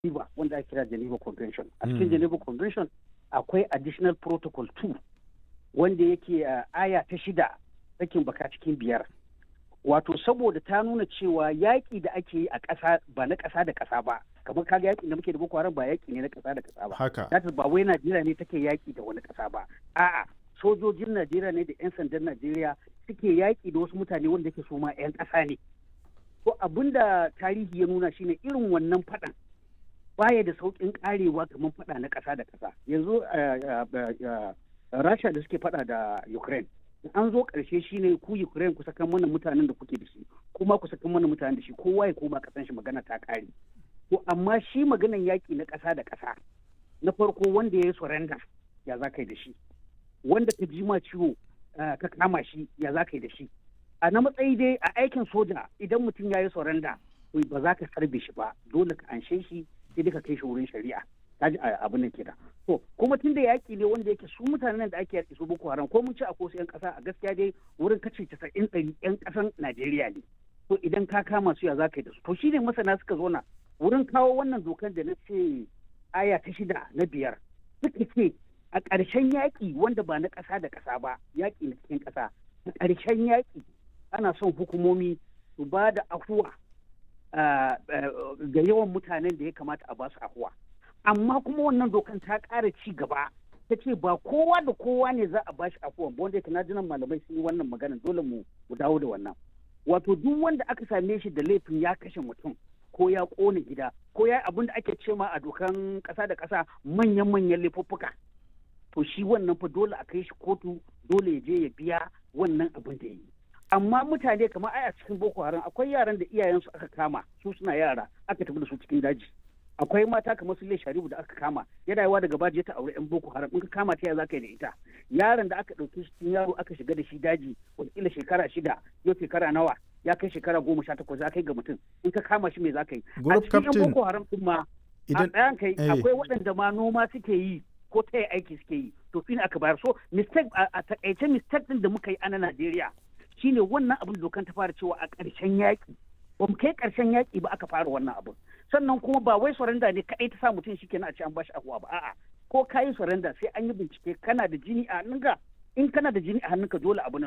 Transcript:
Geneva wanda ake kira Geneva Convention. A cikin Geneva Convention akwai additional protocol 2 wanda yake aya ta shida sakin baka cikin biyar. Wato saboda ta nuna cewa yaƙi da ake yi a ƙasa ba na ƙasa da ƙasa ba. Kamar kaga yaƙi da muke da Boko Haram ba yaƙi ne na ƙasa da ƙasa ba. Haka. That ba wai Najeriya ne take yaƙi da wani ƙasa ba. A'a sojojin Najeriya ne da 'yan sandan Najeriya suke yaƙi da wasu mutane wanda ke so ma 'yan ƙasa ne. To abin da tarihi ya nuna shine irin wannan faɗan baya da sauƙin ƙarewa kamar faɗa na ƙasa da ƙasa. Yanzu Rasha da suke faɗa da Ukraine. An zo ƙarshe shine ku Ukraine ku sakan mana mutanen da kuke da shi, kuma ku sakan mana mutanen da shi, kowa ya koma ƙasan shi magana ta ƙare. To amma shi maganan yaƙi na ƙasa da ƙasa na farko wanda ya yi surrender ya za ka yi da shi. Wanda ka ji ma ciwo ka kama shi ya za ka yi da shi. a na matsayi dai a aikin soja idan mutum ya yi surrender ba za ka sarbe shi ba dole ka anshe shi sai dai ka kai shi wurin shari'a ta ji abin nan kenan to kuma tun da yaƙi ne wanda yake su mutanen da ake yaƙi su boko haram ko mun ci a kosu yan ƙasa a gaskiya dai wurin kace casa'in ɗari yan ƙasan najeriya ne to idan ka kama su ya za ka yi da su to shine masana suka zo na wurin kawo wannan dokan da na ce aya ta shida na biyar suka ce a ƙarshen yaƙi wanda ba na ƙasa da ƙasa ba yaƙi na cikin ƙasa a ƙarshen yaƙi ana son hukumomi su ba da afuwa ga yawan mutanen da ya kamata a ba su afuwa amma kuma wannan dokan ta ƙara ci gaba ta ce ba kowa da kowa ne za a ba shi afuwa ba wanda yake na jinan malamai sun yi wannan magana dole mu dawo da wannan wato duk wanda aka same shi da laifin ya kashe mutum ko ya ƙone gida ko ya abin da ake cema a dokan ƙasa da ƙasa manyan-manyan laifuffuka to shi wannan fa dole a kai shi kotu dole ya je ya biya wannan abin da ya yi amma mutane kamar ai a cikin boko haram akwai yaran da iyayensu aka kama su suna yara aka tafi da su cikin daji akwai mata kamar su sharibu da aka kama yana yawa daga baji ta aure yan boko haram in ka kama ta ya zaka yi da ita yaron da aka ɗauki cikin yaro aka shiga da shi daji wataƙila shekara shida yau shekara nawa ya kai shekara goma sha takwas ya kai ga mutum in ka kama shi me za ka yi a cikin yan boko haram din ma a ɗayan kai akwai waɗanda ma noma suke yi ko ta aiki suke yi to shi ne aka bayar so mistake a takaice mistake din da muka yi a na Najeriya shine wannan abin dokan ta fara cewa a ƙarshen yaƙi ba mu kai ƙarshen yaƙi ba aka fara wannan abin sannan kuma ba wai surrender ne kaɗai ta sa mutum shi kenan a ce an bashi ahuwa ba a'a ko ka yi surrender sai an yi bincike kana da jini a hannunka in kana da jini a hannunka dole abu